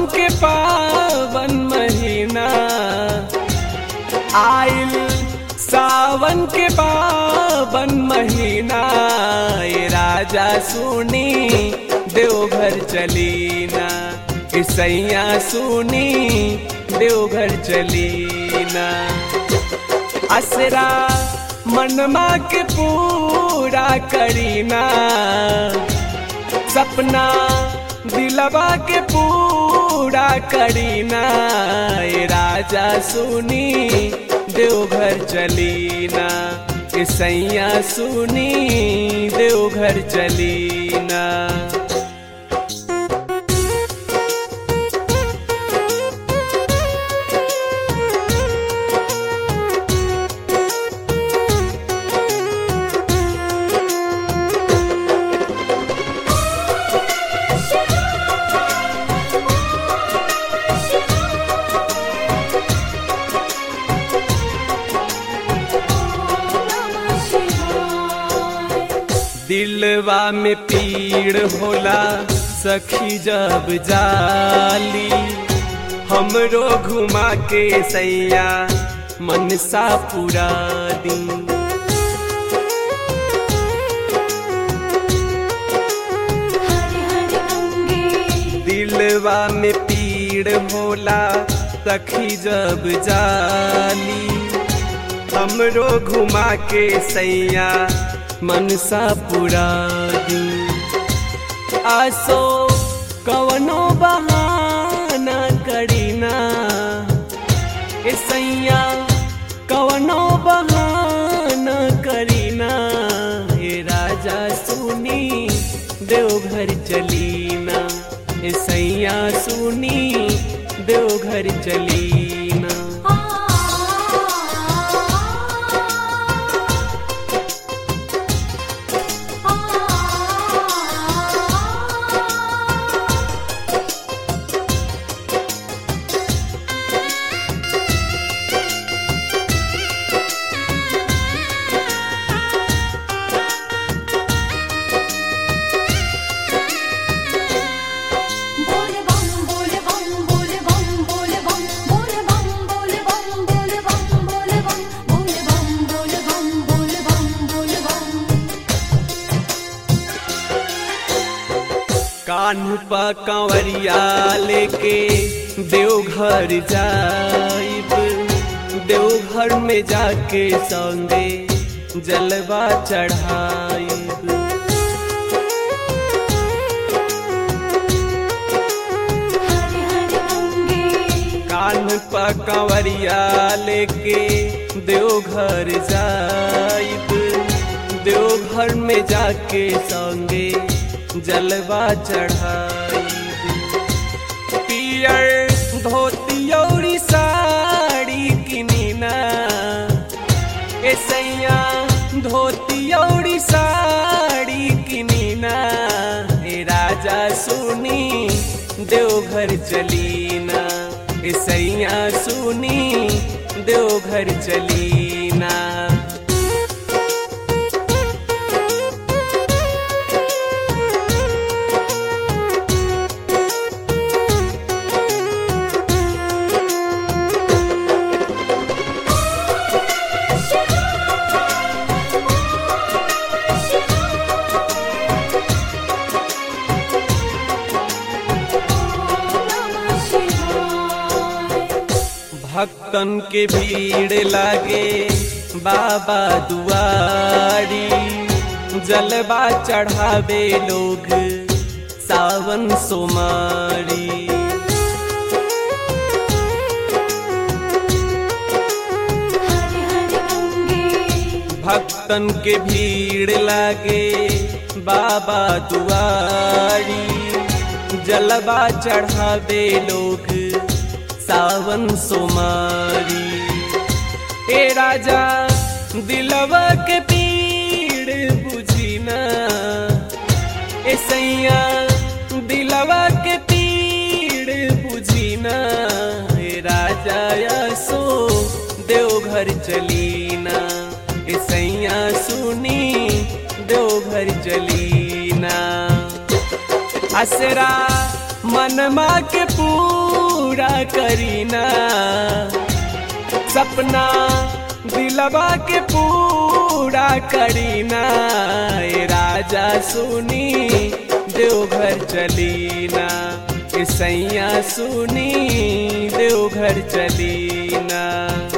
सावन के पावन महीना आइल सावन के पावन महीना ए राजा सुनी देवघर चलीना ए सैया सुनी देवघर चलीना असरा मनमा के पूरा करीना सपना दिलवा के पूरा करीना ए राजा सुनी देवघर चलीना ए सैया सुनी देवघर चलीना दिलवा में पीड़ होला सखी जब जाली हमरो घुमा के सैया मनसा पूरा दी हरे हरे अंगे दिलवा में पीड़ होला सखी जब जाली हमरो घुमा के सैया मनसा पूरा दी आसो कवनो बहाना करीना ए सैया कवनो बहाना करीना हे राजा सुनी देवघर चलीना ए सैया सुनी देवघर चलीना आ बोल बम बोल बम बोल बम बोल बम बोल बम बोल बम बोल बम बोल बम बोल बम बोल बम बोल बम बोल बम कान्ह पा कंवरिया लेके देवघर जाइब देवघर में जाके संगे जलवा चढ़ाइब हरे हरे अंगे कान्ह पा कंवरिया लेके देवघर जाइब देवघर में जाके संगे जलवा चढ़ाइब पियर धोती औरी साड़ी किनीना ए सैया धोती औरी साड़ी किनीना ए राजा सुनी देवघर चलीना ए सैया सुनी देवघर चलीना नमः शिवाय भक्तन के भीड़ लागे बाबा दुआरी जलवा चढ़ावे लोग सावन सोमारी हरे हरे अंगे भक्तन के भीड़ लागे बाबा दुआरी जलवा चढ़ावे लोग सावन सोमारी ए राजा दिलवा के पीड़ बुझीना ए सैया दिलवा के पीड़ बुझीना ए राजा यसो देवघर चलीना ए सैया सुनी देवघर चलीना असरा मनमा के पूरा करीना सपना दिलवा के पूरा करीना ए राजा सुनी देवघर चलीना ए सैया सुनी देवघर चलीना